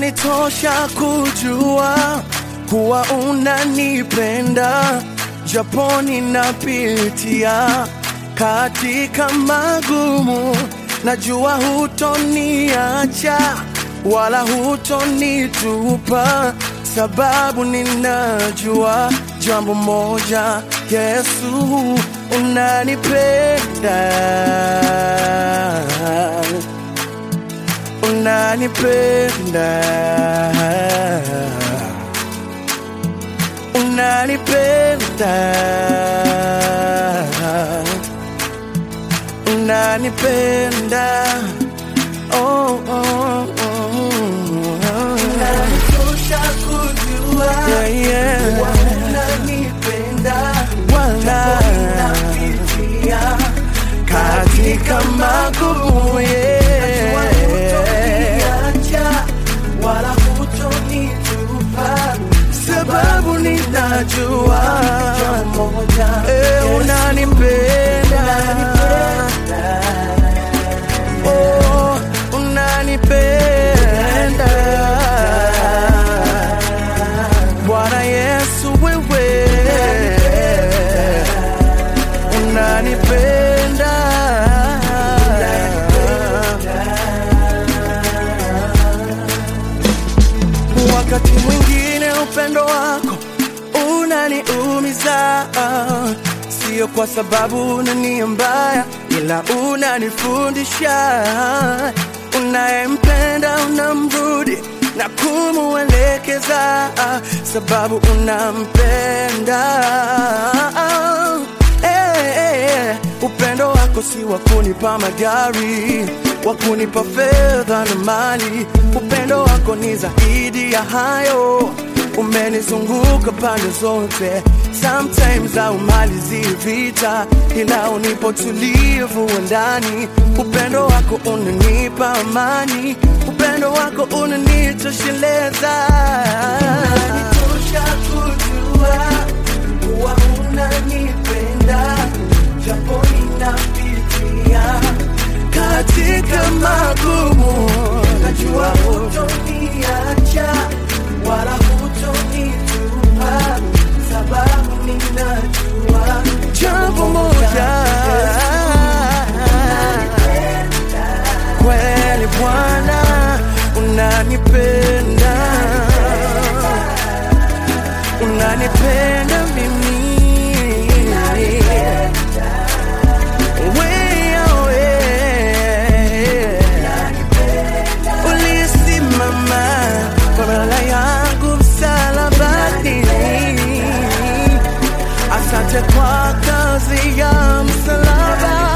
Inanitosha kujua kuwa unanipenda, japo ninapitia katika magumu. Najua hutoniacha wala hutonitupa, sababu ninajua jambo moja, Yesu unanipenda unanipenda unanipenda unanipenda oh, oh, oh, oh. Inanitosha kujua Yeah, yeah. kuwa unanipenda, Wala napitia katika magumu Najua yeah. hutoniacha, wala hutonitupa, sababu ninajua jambo moja, eh, Yesu, unanipenda oh, unanipenda Bwana Yesu wewe unanipenda wakati mwingine upendo wako unaniumiza sio kwa sababu unania mbaya ila unanifundisha unayempenda unamrudi na kumuelekeza sababu unampenda Eh, eh, eh. upendo wako si wa kunipa magari wa kunipa fedha na mali upendo wako ni zaidi ya hayo umenizunguka pande zote sometimes haumalizi vita ila unipo tulivu wa ndani upendo wako unanipa amani upendo wako unanitosheleza Inanitosha kujua kuwa unanipenda, japo ninapitia katika magumu najua hutoniacha wala hutonitupa, sababu ninajua jambo moja kweli Bwana unanipenda unanipenda mimi Wewe, ulisimama kwa badala yangu msalabani asante kwa kazi ya msalaba